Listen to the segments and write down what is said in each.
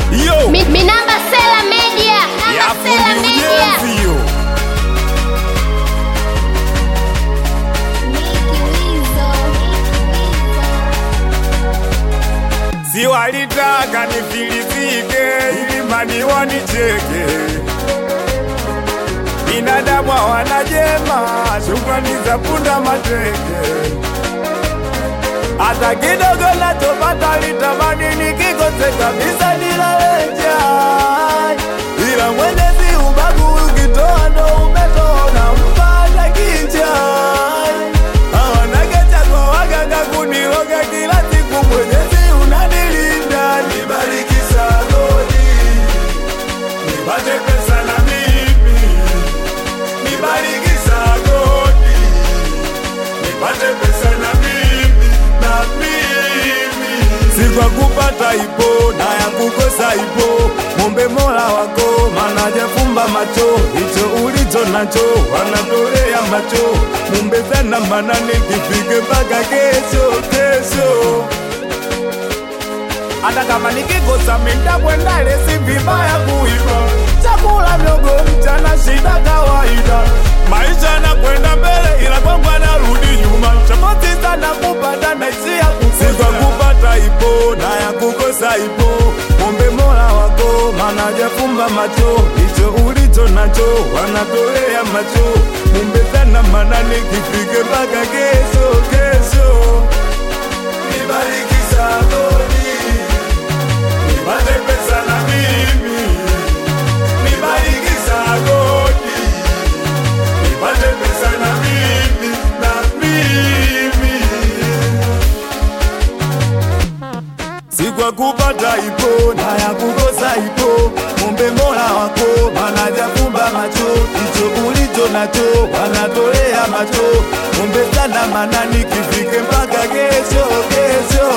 Yo, Mi, mi namba Sela Media. Namba ya Sela fundi Media. ujenzi yo. Si walitaka nifilisike ili mani wanicheke. Binadamu hawana jema, shukrani za punda mateke. Hata kidogo nachopata litamani nikikose kabisa nilaleja, ila Mwenyezi ubagu ukitoa ndo umetoa na mpata kicha. Hawanage kwa waganga kuniroga kila siku, Mwenyezi unanilinda, nibariki sagodi, nipate pesa na mimi, nibariki sagodi nipate pesa na mimi na mimi si kwa kupata ipo na ya kukosa ipo mombe mola wako mana jafumba macho hicho ulicho nacho wanatolea macho mumbe sana mana nikifike mpaka kesho kesho hata kama nikikosa mindabwendale si vibaya kuiba chakula mdogo mchana shida kawaida maisha yanakwenda mbele ila kwangu anarudi nyuma tofauti sana kupata na isia kukosa kupata ipo na ya kukosa ipo mombe mola wako mana jafumba macho hicho ulicho nacho wanatolea macho mumbe sana mana nikifike mpaka kesho kesho nibariki sagoni nipate pesa na mimi nibariki sagoni nipate pesa na mimi na mimi si kwa kupata ipo na ya kukosa ipo mumbe mola wako manajafumba macho hicho ulicho nacho wanatolea macho mumbe sana mana nikifike mpaka kesho kesho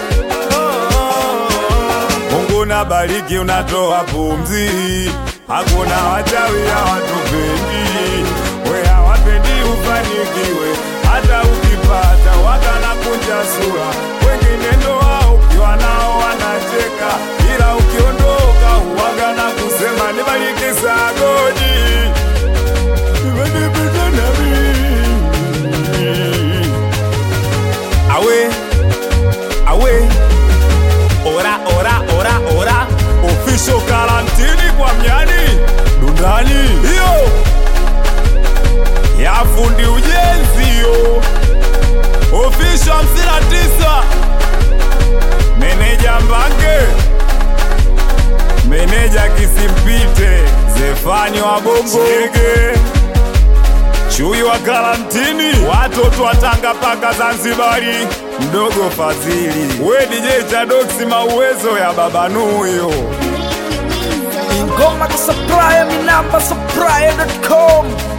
Mungu na bariki unatoa pumzi, hakuna wachawi hawatupendi, we hawapendi ufanikiwe, hata ukipata wakana kunja sura, wengine ndo wao ukiwa nao wanacheka, ila ukiondoka huwaga na kusema nibariki sagodi, nimenipita na mimi awe awe ora ora ora ora official karantini kwa mnyani dundani hiyo ya fundi ujenzi yo official hamsini na tisa meneja mbange meneja kisimpite zefani wa bongo Chege. Chui wa karantini, watoto wa Tanga paka Zanzibari, mdogo Fadhili, we DJ Chadoksi, mauwezo ya baba Nuyo. Ingoma kusupply, mi namba supply.com